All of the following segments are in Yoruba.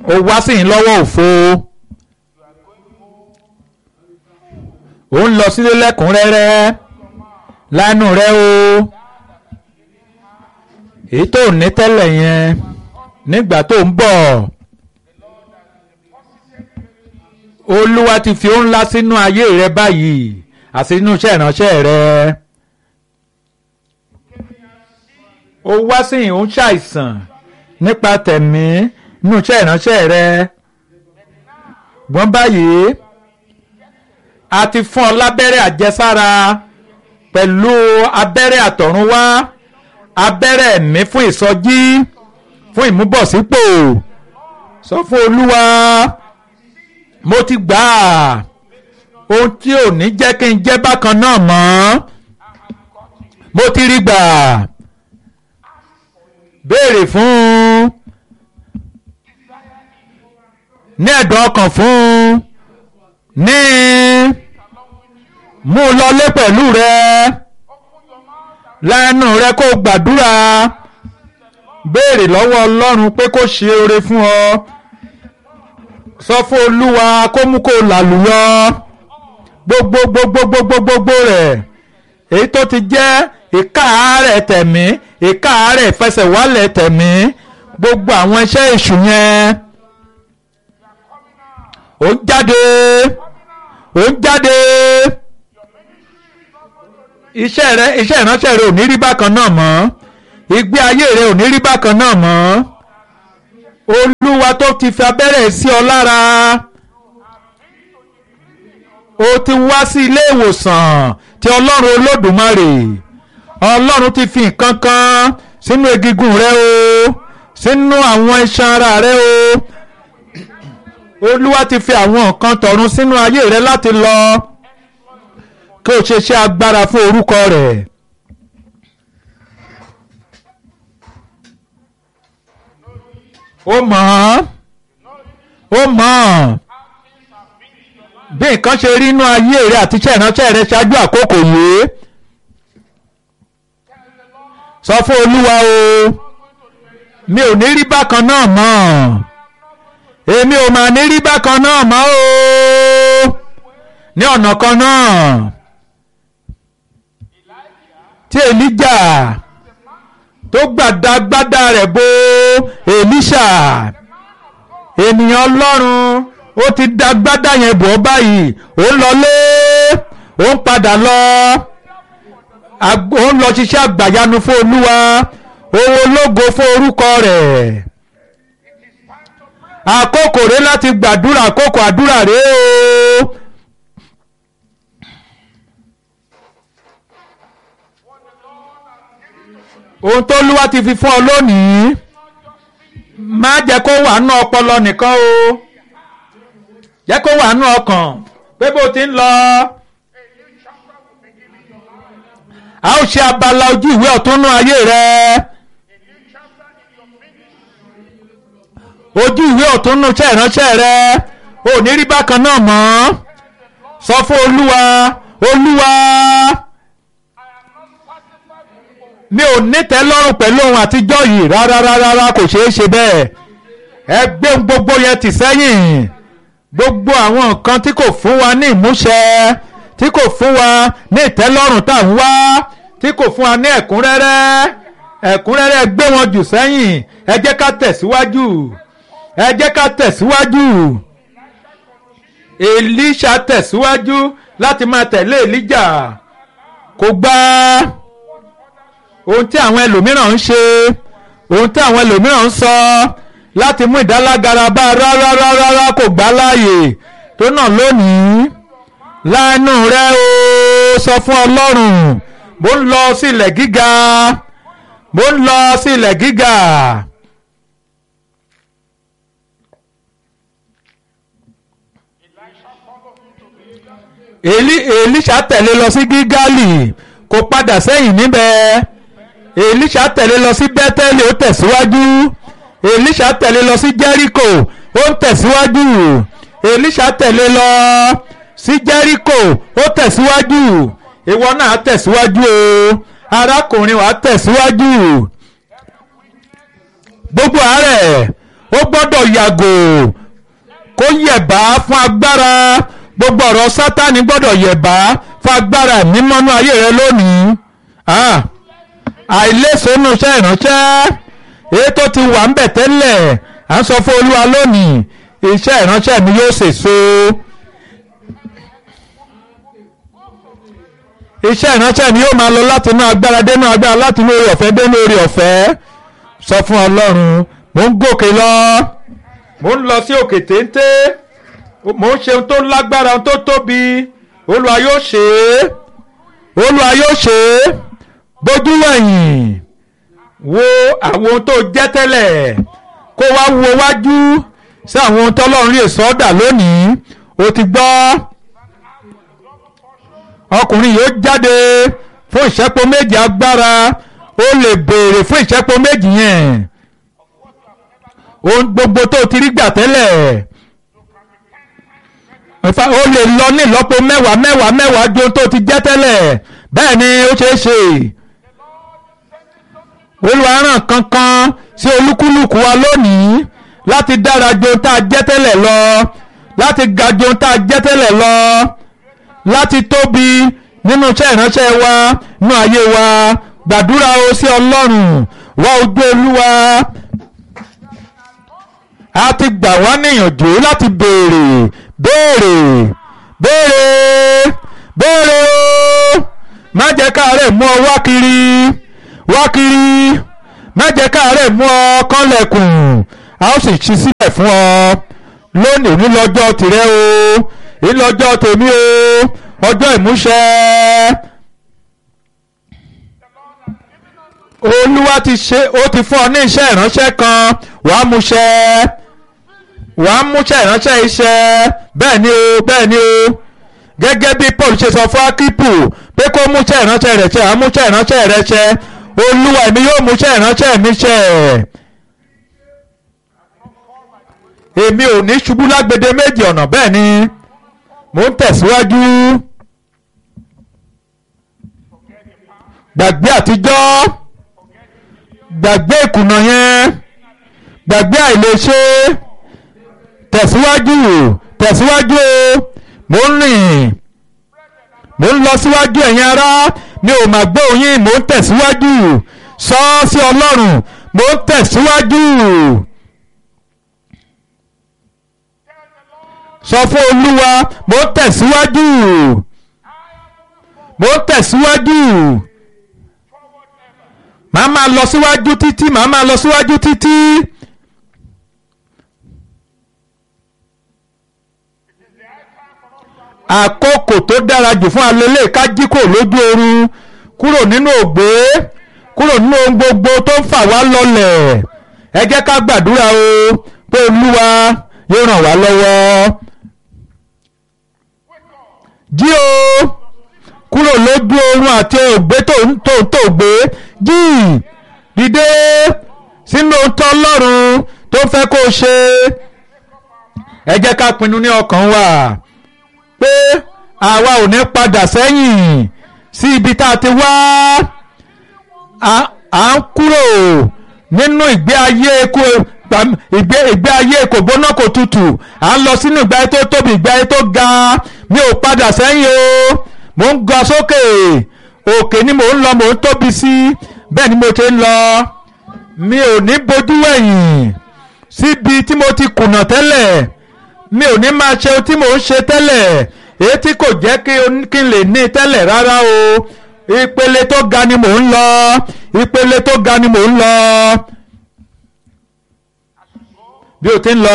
ó wá sí yín lọ́wọ́ òfo ó ń lọ sílé lẹ́kùnrẹ́rẹ́ lánú rẹ o èyí tó ní tẹ́lẹ̀ yẹn nígbà tó ń bọ̀ olúwa ti fi ó ńlá sínú ayé rẹ báyìí àti inú iṣẹ́ ìránṣẹ́ rẹ ó wá sí yìí ó ń ṣàìsàn nípa tẹ̀mí inú iṣẹ́ ìránṣẹ́ rẹ gbọ́n báyìí a ti fún ọ lábẹ́rẹ́ àjẹsára pẹ̀lú abẹ́rẹ́ àtọ̀runwá abẹ́rẹ́ ẹ̀mí fún ìsọjí fún ìmúbọ̀sípò sọ fún olúwa mo ti gbà á ohun tí ò ní jẹ́ kí n jẹ́ bákan náà mọ́ mo ti rí gbà béèrè fún ní ẹ̀dùn ọkàn fún ní mú un lọlé pẹ̀lú rẹ lẹ́nu rẹ kó gbàdúrà béèrè lọ́wọ́ ọlọ́run pé kó ṣe oore fún ọ sọ fún olúwa kó mú kó làlùyọ gbogbo gbogbo gbogbo gbogbo rẹ̀ èyí tó ti jẹ́ ìkáàárẹ̀ tẹ̀mí ìkáàárẹ̀ ìfẹsẹ̀wálẹ̀ tẹ̀mí gbogbo àwọn iṣẹ́ èṣù yẹn ó ń jáde ó ń jáde iṣẹ́ rẹ iṣẹ́ ìránṣẹ́ rẹ ò ní rí bákan náà mọ́ ìgbé ayé rẹ ò ní rí bákan náà mọ́ olúwa tó ti fi abẹ́rẹ́ sí ọ lára o ti wá sí ilé ìwòsàn ti ọlọ́run olódùmarè ọlọ́run ti fi nǹkan kan sínú egungun rẹ o sínú àwọn iṣan ara rẹ o olúwa ti fi àwọn nǹkan tọ̀run sínú ayé rẹ láti lọ kí o ṣe ṣe agbára fún orúkọ rẹ̀. ó mọ̀ ọ́ ó mọ̀ ọ́ bí nǹkan ṣe rí inú ayé rẹ àti iṣẹ́ ìránṣẹ́ rẹ ṣáájú àkókò yìí sọ fún olúwa o mi ò ní rí bákan náà mọ́ èmi ò mà ní rí bákan náà mọ́ o ní ọ̀nà kan náà tí èlíjà tó gbàdágbádá rẹ̀ bo èlíṣà ènìyàn ọlọ́run ó ti dá gbádá yẹn bọ̀ báyìí ó ń lọlé ó ń padà lọ ó ń lọ ṣiṣẹ́ àgbàyanu fún olúwa owó ológo fún orúkọ rẹ̀ àkókò rẹ̀ láti gbàdúrà àkókò àdúrà rẹ̀ o. ohun tó lúwa ti fi fún ọ lónìí má jẹ́ kó wà nú ọpọlọ nìkan o jẹ́ kó wà nú ọkàn pé bó ti ń lọ. a ó ṣe abala ojú ìwé ọ̀túnnú ayé rẹ. ojú ìwé ọ̀túnnú iṣẹ́ ìránṣẹ́ rẹ ò ní rí bákan náà mọ́ sọ fún olúwa olúwa mi ò nítẹ́ lọ́rùn pẹ̀lú ohun àtijọ́ yìí rárá rárá kò ṣeé ṣe bẹ́ẹ̀ ẹ gbé gbogbo yẹn tì sẹ́yìn gbogbo àwọn nǹkan tí kò fún wa ní ìmúṣẹ tí kò fún wa ní ìtẹ́lọ́rùn tá à ń wá tí kò fún wa ní ẹ̀kúnrẹ́rẹ́ ẹ̀kúnrẹ́rẹ́ gbé wọn jù sẹ́yìn ẹ jẹ́ ká tẹ̀síwájú ẹ jẹ́ ká tẹ̀síwájú Èlíṣà tẹ̀síwájú láti máa tẹ̀lé Èlíjà kò gbà ohun tí àwọn ẹlòmíràn ń ṣe ohun tí àwọn ẹlòmíràn ń sọ láti mú ìdálágara bá rárá rárá kò gbà láàyè tó náà lónìí láàánú rẹ o sọ fún Ọlọ́run mo ń lọ sí ilẹ̀ gíga mo ń lọ sí ilẹ̀ gíga. Èlíṣà tẹ̀lé lọ sí Gígálì kò padà sẹ́yìn níbẹ̀ Èlíṣà tẹ̀lé lọ sí Bẹ́tẹ́lì ó tẹ̀síwájú Èlíṣà tẹ̀lé lọ sí Jẹ́ríkò ó ń tẹ̀síwájú Èlíṣà tẹ̀lé lọ sí Jẹ́ríkò ó tẹ̀síwájú ìwọ náà tẹ̀síwájú o arákùnrin wa tẹ̀síwájú gbogbo àárẹ̀ ó gbọ́dọ̀ yàgò kó yẹ̀bá fún agbára gbogbo ọ̀rọ̀ sátani gbọ́dọ̀ yẹ̀bá fún agbára mímọ́nú ayé rẹ lónìí àìlèsónú iṣẹ́ ìránṣẹ́ èyí tó ti wà ń bẹ̀ tẹ́lẹ̀ à ń sọ fún olúwa lónìí iṣẹ́ ìránṣẹ́ mi yóò sèso iṣẹ́ ìránṣẹ́ mi yóò máa lọ láti inú agbára dénú agbára láti inú orí ọ̀fẹ́ dénú orí ọ̀fẹ́ sọ fún ọlọ́run mò ń gòkè lọ mò ń lọ sí òkè téńté mò ń ṣe ohun tó lágbára ohun tó tóbi olúwa yóò ṣe é olúwa yóò ṣe é bójú wẹ̀yìn wo àwọn ohun tó jẹ́ tẹ́lẹ̀ kó wá wo wájú sí àwọn ohun tọ́lọ́run lè sọ́dà lónìí o ti gbọ́ ọkùnrin yóò jáde fún ìṣẹ́po méjì agbára ó lè béèrè fún ìṣẹ́po méjì yẹn ohun gbogbo tó ti rí gbà tẹ́lẹ̀ ó lè lọ ní ìlọ́po mẹ́wàá mẹ́wàá mẹ́wàá ju ohun tó ti jẹ́ tẹ́lẹ̀ bẹ́ẹ̀ ni ó ṣeé ṣe olùwárán kankan sí olúkúlùkù wa lónìí láti dára ju ohun tá a jẹ́ tẹ́lẹ̀ lọ láti ga ju ohun tá a jẹ́ tẹ́lẹ̀ lọ láti tóbi nínú iṣẹ́ ìránṣẹ́ wa nínú ayé wa gbàdúrà o sí ọlọ́run wá ojú olúwa a ti gbà wá níyànjú láti béèrè béèrè béèrè béèrè o má jẹ́ káàárẹ̀ mú ọ wá kiri wá kiri má jẹ́ káàárẹ̀ mú ọ kánlẹ̀kùn a ó sì ṣí sílẹ̀ fún ọ lónìí nílọ́jọ́ tìrẹ o nílọ́jọ́ tèmi o ọjọ́ ìmúṣẹ. olúwa ti ṣe ó ti fún ọ ní iṣẹ́ ìránṣẹ́ kan wàá múṣẹ wàá múṣẹ́ ìránṣẹ́ iṣẹ́ bẹ́ẹ̀ ni o bẹ́ẹ̀ ni o gẹ́gẹ́ bí paul ṣe sọ fún akípù pé kó múṣẹ́ ìránṣẹ́ rẹ̀ ṣe àmúṣẹ́ ìránṣẹ́ rẹ̀ ṣe olúwa èmi yóò múṣẹ́ ìránṣẹ́ mi ṣe èmi ò ní ṣubú lágbede méjì ọ̀nà bẹ́ẹ̀ ni mò ń tẹ̀síwájú gbàgbé àtijọ́ gbàgbé ìkùnà yẹn gbàgbé àìlèṣe tẹ̀síwájú tẹ̀síwájú mò ń rìn mò ń lọ síwájú ẹ̀yin ará mi ò mà gbọ́ yín mò ń tẹ̀síwájú sọ ọ́ sí ọlọ́run mò ń tẹ̀síwájú. sọ fún olúwa mo ń tẹ̀síwájú mo ń tẹ̀síwájú màá máa lọ síwájú títí màá máa lọ síwájú títí. àkókò tó dára jù fún alẹ́lẹ́ ká jí kò lójú oorun kúrò nínú ògbé kúrò nínú ohun gbogbo tó ń fà wá lọlẹ̀ ẹ jẹ́ ká gbàdúrà o pé olúwa yóò ràn wá lọ́wọ́ jí o kúrò lójú oorun àti ògbé tó ń tó tó gbé jí dìde sínú ohun Ọlọ́run tó fẹ́ kó o ṣe ẹ jẹ́ ká pinnu ní ọkàn wa pé àwa ò ní padà sẹ́yìn sí ibi tá a ti wá à ń kúrò nínú ìgbé ayé kú ìgbé ìgbé ayé kò gbóná kò tutù à ń lọ sínú ìgbé ayé tó tóbi ìgbé ayé tó ga mi ò padà sẹ́yìn o mò ń ga sókè òkè ni mò ń lọ mò ń tóbi sí bẹ́ẹ̀ ni mo ti ń lọ mi ò ní bojú wẹ̀yìn síbi tí mo ti kùnà tẹ́lẹ̀ mi ò ní máa ṣe ohun tí mò ń ṣe tẹ́lẹ̀ èyí tí kò jẹ́ kí n lè ní tẹ́lẹ̀ rárá o ìpele tó ga ni mò ń lọ ìpele tó ga ni mò ń lọ bí o ti ń lọ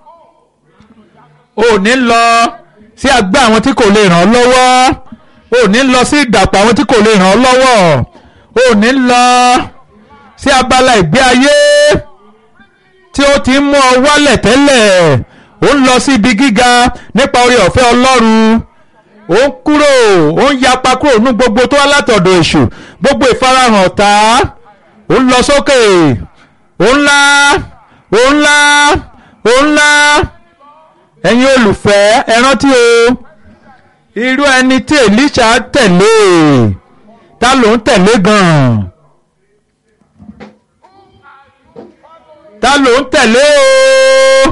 o ní lọ sí àgbá àwọn tí kò lè ràn ọ́ lọ́wọ́ o ní lọ sí ìdàpọ̀ àwọn tí kò lè ràn ọ́ lọ́wọ́ o ní lọ sí abala ìgbé ayé tí ó ti ń mú ọ wálẹ̀ tẹ́lẹ̀ ó ń lọ sí ibi gíga nípa oore ọ̀fẹ́ Ọlọ́run ó ń kúrò ó ń yapa kúrò ní gbogbo tó wá látọ̀dọ̀ èṣù gbogbo ìfarahàn ọ̀tá ó ń lọ sókè ó ń lá ó ń lá ó ń lá ẹ̀yin olùfẹ́ ẹ rántí o irú ẹni tí Èlíṣà tẹ̀lé ta ló ń tẹ̀lé gan-an ta ló ń tẹ̀lé o.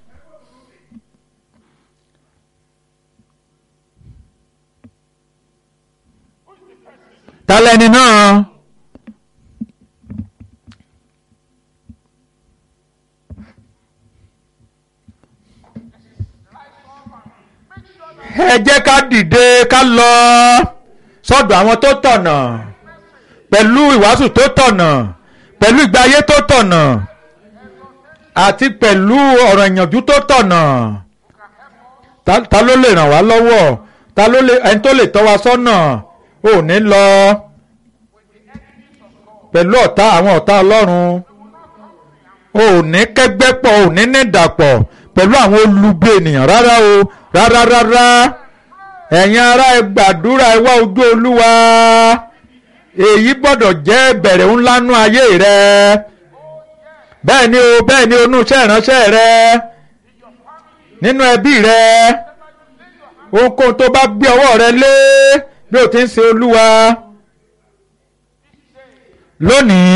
ta lẹni náà. ẹ jẹ́ ká dìde ká lọ sọ́dọ̀ àwọn tó tọ̀nà pẹ̀lú ìwàásù tó tọ̀nà pẹ̀lú ìgbé ayé tó tọ̀nà àti pẹ̀lú ọ̀rọ̀ ìyànjú tó tọ̀nà ta ta ló lè ràn wá lọ́wọ́ ta ló lè ẹni tó lè tọ́ wa sọ́nà ò ní lọ pẹ̀lú ọ̀tá àwọn ọ̀tá ọlọ́run ò ní kẹ́gbẹ́ pọ̀ ò ní ní ìdàpọ̀ pẹ̀lú àwọn olùgbé ènìyàn rárá o rárá rárá ẹ̀yin ará ẹ gbàdúrà ẹ wá ojú olúwa èyí gbọ́dọ̀ jẹ́ bẹ̀rẹ̀ ńlá nú ayé rẹ bẹ́ẹ̀ ni o bẹ́ẹ̀ ni onú iṣẹ́ ìránṣẹ́ rẹ nínú ẹbí rẹ ohunkóhun tó bá gbé ọwọ́ rẹ lé bí o ti ń ṣe olúwa lónìí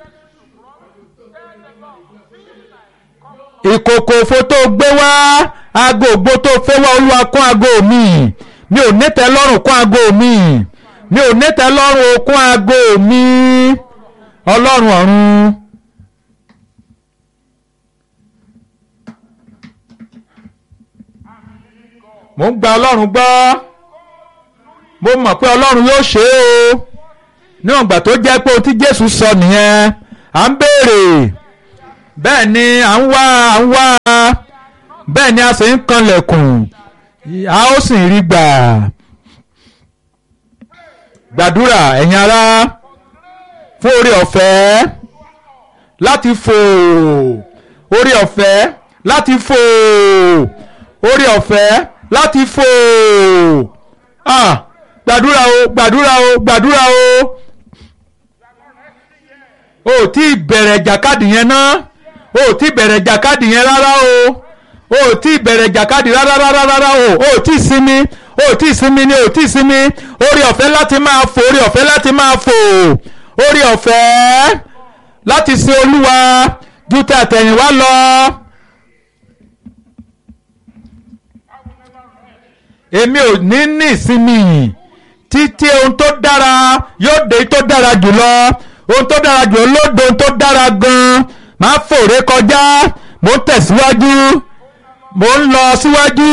ìkòkò òfo tó gbé wá aago ògbó tó fẹ́ wá olúwa kún aago mi mi ò nítẹ́ lọ́rùn kún aago mi mi ò nítẹ́ lọ́rùn kún aago mi ọlọ́run ọ̀run. mo ń gba ọlọ́run gbọ́ mo mọ̀ pé ọlọ́run yóò ṣe é o níwọ̀n ìgbà tó jẹ́ pé ohun tí jésù sọ nìyẹn à ń béèrè bẹ́ẹ̀ ni à ń wá à ń wá bẹ́ẹ̀ ni a sì ń kanlẹ̀kùn a ó sì rí gbà gbàdúrà ẹ̀yin ará fún orí ọ̀fẹ́ láti fò orí ọ̀fẹ́ láti fò orí ọ̀fẹ́ láti fò ah gbàdúrà o gbàdúrà o gbàdúrà o o tí bẹ̀rẹ̀ jàkadì yẹn náà o tí bẹ̀rẹ̀ jàkadì yẹn rárá o o tí bẹ̀rẹ̀ jàkadì rárá rárá rárá o o tí sinmi o tí sinmi ni o tí sinmi orí ọ̀fẹ́ láti máa fò orí ọ̀fẹ́ láti máa fò orí ọ̀fẹ́ láti sin olúwa ju ti àtẹ̀yìnwá lọ. èmi ò ní ní ìsinmi títí ohun tó dára yóò dé tó dára jùlọ ohun tó dára jùlọ ló dé ohun tó dára gan-an máa fòrè kọjá mo ń tẹ̀síwájú mo ń lọ síwájú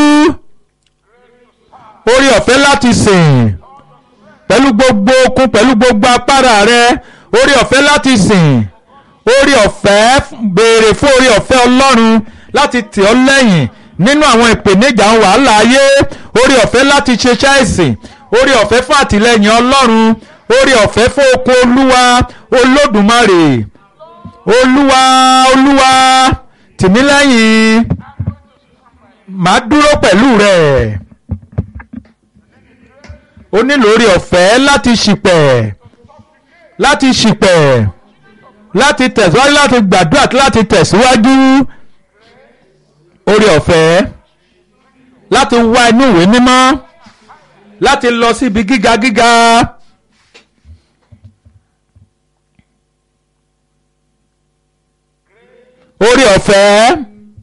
orí ọ̀fẹ́ láti sìn pẹ̀lú gbogbo okun pẹ̀lú gbogbo apára rẹ orí ọ̀fẹ́ láti sìn orí ọ̀fẹ́ béèrè fún orí ọ̀fẹ́ ọlọ́run láti tì ọ́ lẹ́yìn nínú àwọn ìpèníjà wàhálà ayé orí ọ̀fẹ́ láti ṣiṣẹ́ ìsìn orí ọ̀fẹ́ fún àtìlẹ́yìn ọlọ́run orí ọ̀fẹ́ fún okun olúwa olódùmarè olúwa olúwa tìmí lẹ́yìn màá dúró pẹ̀lú rẹ̀ o nílò orí ọ̀fẹ́ láti ṣìpẹ̀ láti ṣìpẹ̀ láti tẹ̀síwájú láti gbàdúrà láti tẹ̀síwájú orí ọ̀fẹ́ láti wá inú ìwé mímọ́ láti lọ síbi gíga gíga. orí ọ̀fẹ́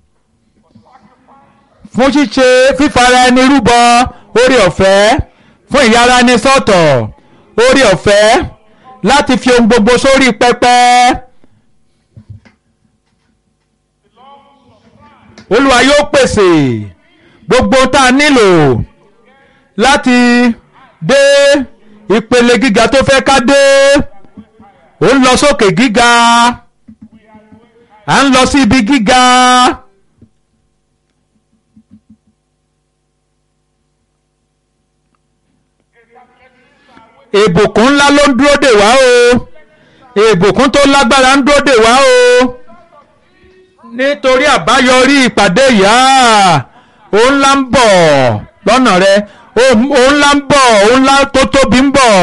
fún ṣíṣe fífara ẹni rúbọ orí ọ̀fẹ́ fún ìyára ẹni sọ́tọ̀ orí ọ̀fẹ́ láti fi ohun gbogbo sórí pẹpẹ. olúwa yóò pèsè gbogbo tá a nílò láti dé ìpele gíga tó fẹ́ ká dé ó ń lọ sókè gíga à ń lọ sí ibi gíga. ìbùkún ńlá ló ń dúró dè wá o ìbùkún tó lágbára ń dúró dè wá o nítorí àbáyọrí ìpàdé ìyá òun ńlá ń bọ̀ lọ́nà rẹ òun ńlá ń bọ̀ òun ńlá tó tóbi ń bọ̀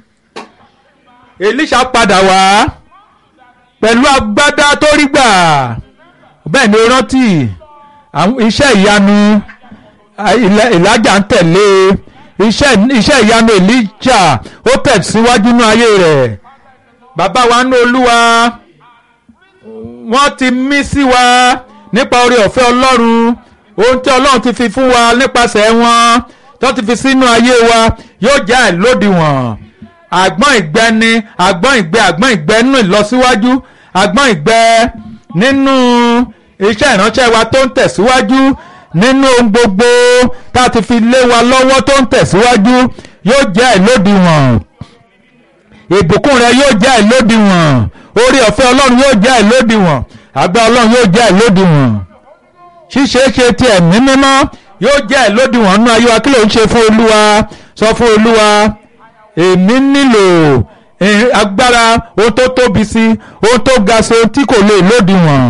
Èlíṣà padà wá pẹ̀lú agbádá tó rí gbà bẹ́ẹ̀ ni ó rántí iṣẹ́ ìyanu Èlíjà ń tẹ̀lé iṣẹ́ ìyanu Èlíjà ó tẹ̀síwájú ní ayé rẹ̀ bàbá wa ní Olúwa wọ́n ti mí sí wa nípa oore ọ̀fẹ́ ọlọ́run ohun tí ọlọ́run ti fi fún wa nípasẹ̀ wọn tó ti fi sínú ayé wa yóò jẹ́ àìlódiwọ̀n àgbọ̀n ìgbẹ́ ni àgbọ̀n ìgbẹ́ àgbọ̀n ìgbẹ́ nínú ìlọsíwájú àgbọ̀n ìgbẹ́ nínú iṣẹ́ ìránṣẹ́ wa tó ń tẹ̀síwájú nínú ohun gbogbo tá a ti fi lé wa lọ́wọ́ tó ń tẹ̀síwájú yóò jẹ́ àìlódiwọ̀n ìbùkún rẹ yóò jẹ́ àìlódiwọ̀n orí ọ̀fẹ́ ọlọ́run yóò jẹ́ àìlódiwọ̀n àgbà ọlọ́run yóò jẹ́ àìlódiwọ̀n ṣíṣeéṣe ti ẹ̀mí mímọ́ yóò jẹ́ àìlódiwọ̀n nínú ayé wa kí ló ń ṣe fún olúwa sọ fún olúwa èmi nílò agbára ohun tó tóbi sí ohun tó ga sí ohun tí kò lè lódiwọ̀n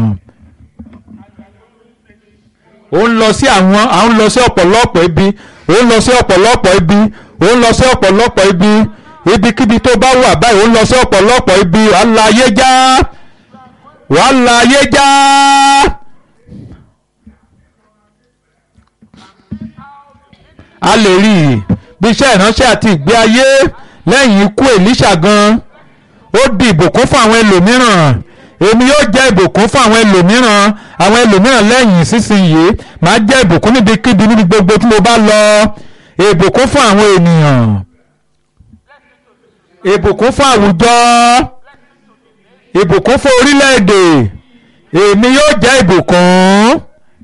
ó ń lọ sí àwọn à ń lọ sí ọ̀pọ̀lọpọ̀ ibi ó ń lọ sí ọ̀pọ̀lọpọ̀ ibi ó ń lọ sí ọ̀pọ̀lọpọ̀ ibi ibikíbi tó bá wà báyìí ó ń lọ sí ọ̀pọ̀lọpọ̀ ibi wàá la ayé já wàá la ayé já. a lè rí i bí iṣẹ́ ìránṣẹ́ àti ìgbé ayé lẹ́yìn ikú Èlíṣà gan ó di ìbùkún fún àwọn ẹlòmíràn èmi yóò jẹ́ ìbùkún fún àwọn ẹlòmíràn àwọn ẹlòmíràn lẹ́yìn sísìnyí màá jẹ́ ìbùkún níbikíbi níbi gbogbo tí mo bá lọ ìbùkún fún àwọn ènìyàn ìbùkún fún àwùjọ ìbùkún fún orílẹ̀-èdè èmi yóò jẹ́ ìbùkún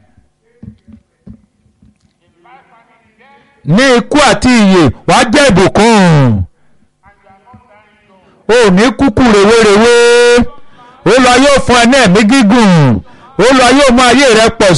ní ikú àti ìyè wàá jẹ́ ìbùkún ò ní kúkú rèwerèwe Olúwa yóò fún ẹ ní ẹ̀mí gígùn Olúwa yóò mú ayé rẹ pọ̀